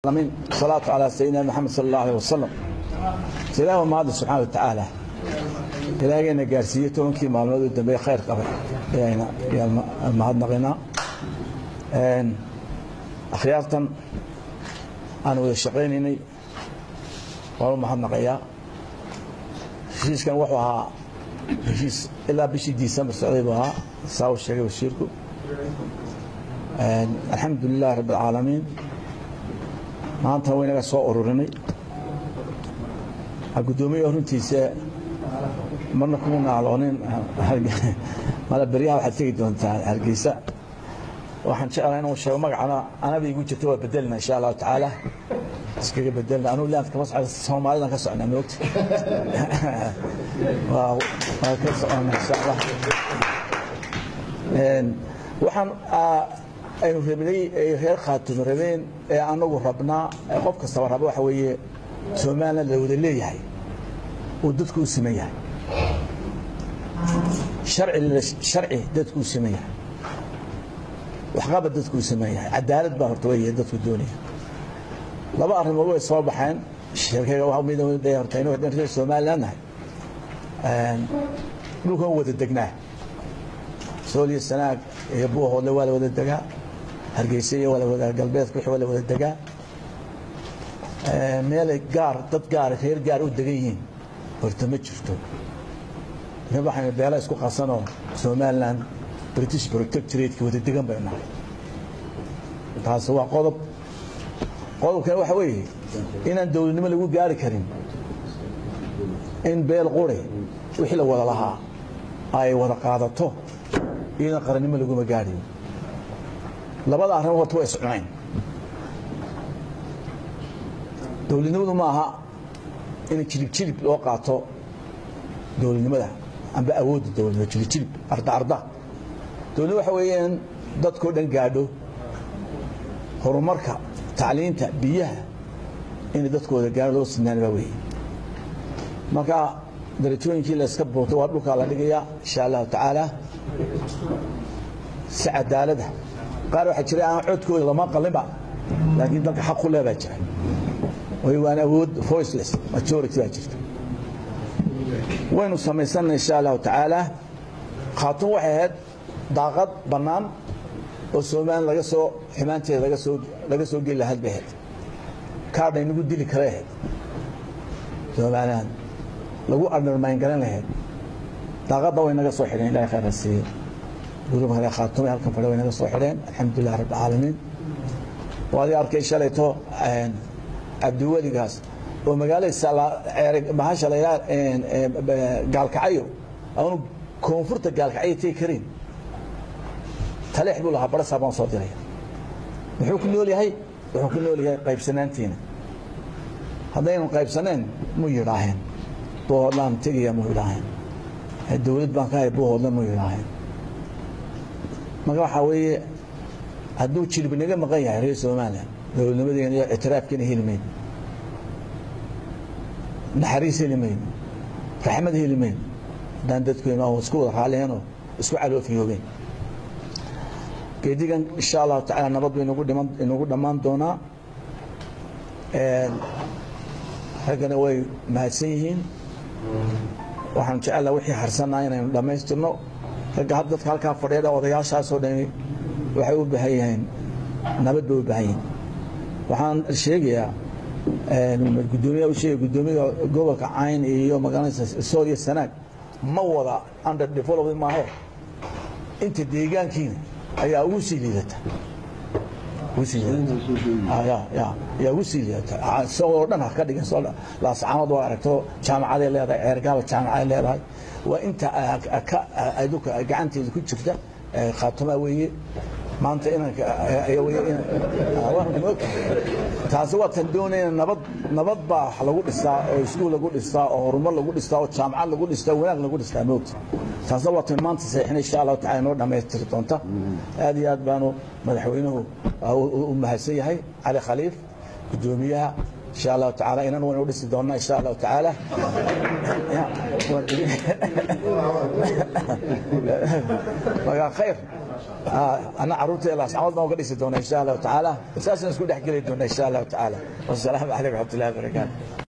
العالمين الصلاة على سيدنا محمد صلى الله عليه وسلم ilaahu mahadda subxaana wa tacaala ilaahayna gaarsiiyey tobankii maalmood u dambeeye khayr qabay ayayna ayaan mahadnaqaynaa akhyaartan aan wada shaqaynaynay waan u mahadnaqayaa heshiiskan wuxuu ahaa heshiis ilaa bishii disembar socday buu ahaa saa uu sheegay wasiirku alxamdu lilahi rabbi alcaalamiin maanta waynaga soo ururinay gudoomiye runtiisa marna kuma naaloonin mala beryaha waxaad tegi doontaa hargeysa waxaan jeclaa inuu sheego magacana anaba igu jirta waa bedelna insha allahu tacaala iskaga bedelna anuu laanta kama socda soomaalidan ka socnaa moogta waa ka socona insha allah waxaan aynu rabnay ay reer khaatumi rabeen ee anagu rabnaa qof kastaba raba waxa weeye somalilan la wada leeyahay uu dadku u siman yahay harci dadku u siman yahay waxqabad dadku u siman yahay cadaalad baa horta wey dadku doonaya laba arrimood way soo baxeen sheekayga mid horta inu reer somalilan nahay dhulkan wada degnaa sooliyo sanaag iyo buuhoodle waa la wada degaa hargeysa iyo wada galbeedka wixii waa la wada degaa meelay gaar dad gaar reer gaar u degan yihiin horta ma jirto waxaynu beela isku qasanoo somalilan british protectorateki wada degan bay nahay taasi waa qodob qodobkana waxa weeye inaan dowladnimo lagu gaari karin in beel quri wixii la wada lahaa ay wada qaadato iyadan qarannimo laguma gaadhiyo labada arrimo horta waa iscunayn dowladnimadu ma aha in jilib jilib loo qaato dowladnimada amba awoodda dowladnimo jilib jilib arda arda dowladnimo waxa weeye in dadkao dhan gaadho horumarka tacliinta biyaha inay dadkooda gaadho loo sinaan baa weeye marka darajooyinkii la iska buurtay waa dhulkaa la dhigayaa insha allahu tacaala si cadaalada qaar waxaa jira aan codkooda lama qalinba laakiin dalka xaq ku leh baa jira waan awood voiceless majority baa jirta waynu samaysannay insha allahu tacaala khaatun waxay ahayd daaqad bannaan oo somalilan laga soo xumaanteeda laga soo laga soo geli lahayd bay ahayd kaadha inagu dili kale ahayd somalilan lagu undermine garan lahayd daaqadda way naga soo xidheen ilahay khayr ha siiye gurub hale khaatumay halkan fadhe way naga soo xidheen alxamdulilah rabbi alcaalamiin waadi arkay shalayto cabdiweligaas oo magaalada bahasha la gaalkacyo aanu koonfurta gaalkacyo tegi karin taleex buu lahaa barasaa baan soo diraya muxuu ku nool yahay wuxuu ku nool yahay qaybsanaantiina haddaynu qaybsaneen mu yidhaaheen buuhoodlaan tegaya mu yidhaaheen dowlad baan ka hay buuhoodla mu yidhaaheen marka waxaa weeye hadduu jilib naga maqan yahay reer somalilan dowladnimadeena iyo ictiraafkeena heli mayno naxariis heli mayno raxmad heli mayno haddaan dadkeenu aan isku wada raalihenoo isku caloofiyoobeen geedigan insha allahu tacala nabad bay inagu dhammaan doonaa raggana way mahadsan yihiin waxaan jecellaa wixii harsanaa inaynu dhammaystirno ragga dadka halkaa fadhiya odayaashaasoo dhani waxay u baahan yihiin nabad bay u baahan yihiin waxaan sheegayaa gudoomiya u sheegay gudoomiyaha gobolka cayn iyo magaalada sooriya sanaag ma wada under development maaho inta deegaankiina ayaa ugu sii liidata yaa ugu sii liidata isagoo dhan ha ka dhigan laascaanood waa aragto jaamacaday leedahay ceergaaba jaamacaday leedahay waa inta adulka gacanteeda ku jirta khaatumaa weeye maanta taasi waa tan doonayna nabad nabad baa lagu dhistaa oo iskuul lagu dhistaa oo horumar lagu dhistaa oo jaamacad lagu dhistaa wanaag lagu dhistaa moogta taasna waa tan maanta saxiixina insha allahu tacala inoo dhammaystiri doonta aad iyo aad baanu madaxweynuhu u mahadsan yahay cali khaliif gudoomiyaha insha allahu tacaala inan waynu dhisi doonnaa insha allahu tacaala magaa khayr ana carruurta laascamood baan uga dhisi doona insha allahu tacaala saasaan isku dhex geli doona insha allahu tacaala wasalaamu calaykum raxmatullahi wabarakaatu